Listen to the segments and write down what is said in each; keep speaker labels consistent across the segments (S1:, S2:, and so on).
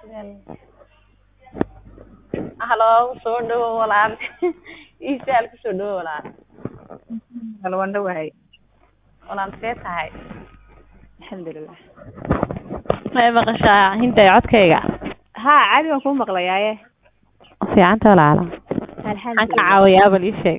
S1: halo soo dhawow walaal ii sahal kusoo dhawow walaal
S2: Hal waan dhawahay
S1: walaal see tahay
S2: alxamdulilah
S1: may maqashaa hinday codkayga
S2: haa caadi waan kuu maqlayaaye
S1: fiicanta walaala maxaan ka
S2: alxamdulilah
S1: caawiyaa bal ii sheeg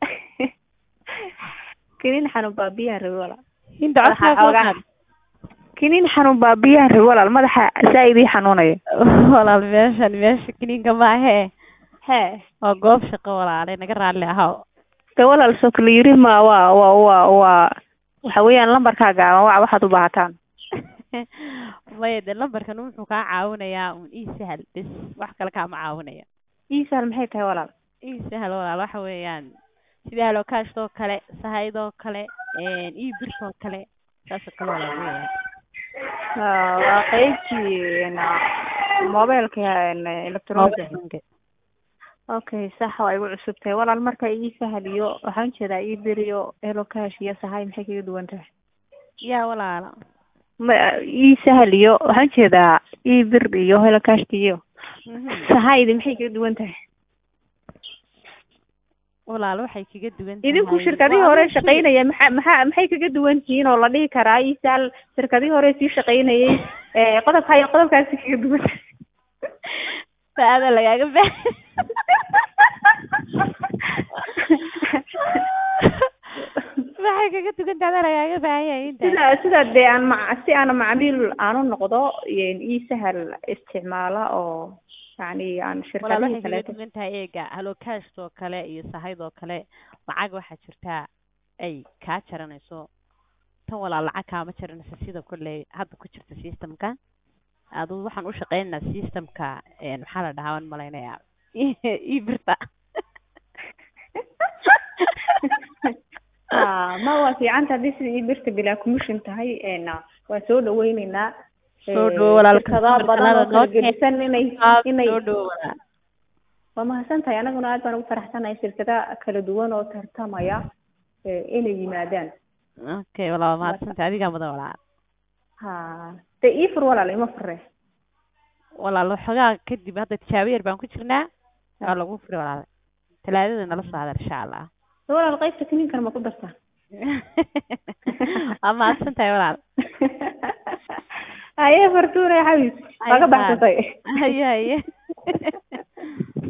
S2: kiniin xanuun baa biyaha rabi walaal
S1: hinda
S2: Madaxa
S1: codkaaga
S2: xoogaa-
S1: walaal
S2: kiniin xanuun baa biyaha rabi walaal madaxa zaaid ii xanuunaya
S1: walaal meeshan meesha kiniinka maahee
S2: hee
S1: waa goob shaqo walaale naga raalli ahaw
S2: de walaal soo kala yiri ma waa waa waa waa waxa weeyaan lambarkaa gaaban wac waxaad u baahataan
S1: maya de lambarkan wuxuu kaa caawinayaa un ii sahal bes wax kale kaama caawinaya
S2: ii sahal maxay tahay walaal
S1: ii sahal walaal waxa weeyaan sida halokaashtoo kale sahaydoo kale ii birtoo kale saasoo kale walaal weeyaan
S2: Haa, waa qaybtii mobilka electronic okay sax waa igu cusub tahay walaal marka ii sahal iyo waxaan jeedaa ii bir iyo elocash iyo sahay maxay kaga duwan tahay
S1: yaa walaala
S2: ma ii sahal iyo waxaan jeedaa ii bir iyo helocashka iyo sahaydi maxay kaga duwan tahay
S1: walaal waxay kaga duwan tahay
S2: idinku shirkadihii hore shaqaynaya maxaa maxaa maxay kaga duwan tihiin oo la dhihi karaa ii sahal shirkadihii hore sii shaqaynayay ee qodobka iyo qodobkaasi kaga duwan tahay
S1: saada lagaaga ba waxay kaga duwan tahay ada lagaaga baahan yahay inta
S2: sida sida dee aan ma si aan macmiil aanu noqdo ii sahal isticmaala oo yani aan
S1: walaal
S2: shirkadihii
S1: waxay kaga
S2: kaleeto
S1: duwan tahay eega halokashtoo kale iyo sahaydoo kale lacag waxaa jirtaa ay kaa jaranayso tan walaal lacag kaama jaranayso sida kolley hadda ku jirta systemka adu waxaan u shaqeynaynaa systemka maxaa la dhahaa waan malaynayaa ii birta
S2: Ah, ma waa fiicanta haddii sida ii birta bilaa commission tahay een, waa soo dhaweyneynaa
S1: Soo dhawo walaal,
S2: shirkadaha badan oo kala gedisan inay inay
S1: soo dhawo walaal
S2: waa mahadsan tahay anaguna aad baan ugu faraxsanahay shirkada kala duwan oo tartamaya ee, inay yimaadaan
S1: okay walaal waa mahadsantay adigaa mudan walaal
S2: ha dee ii fur walaal ima fure
S1: walaal waxoogaa kadib hadda tijaabo yar baan ku jirnaa waa lagu furi walaal talaadada nala soo hadal insha allah
S2: Dee walaal qaybta kiniinkan ma ku dartaa
S1: waa mahadsan tahay walaal
S2: haye fartuure xabis waa ka baxsatay
S1: haye haye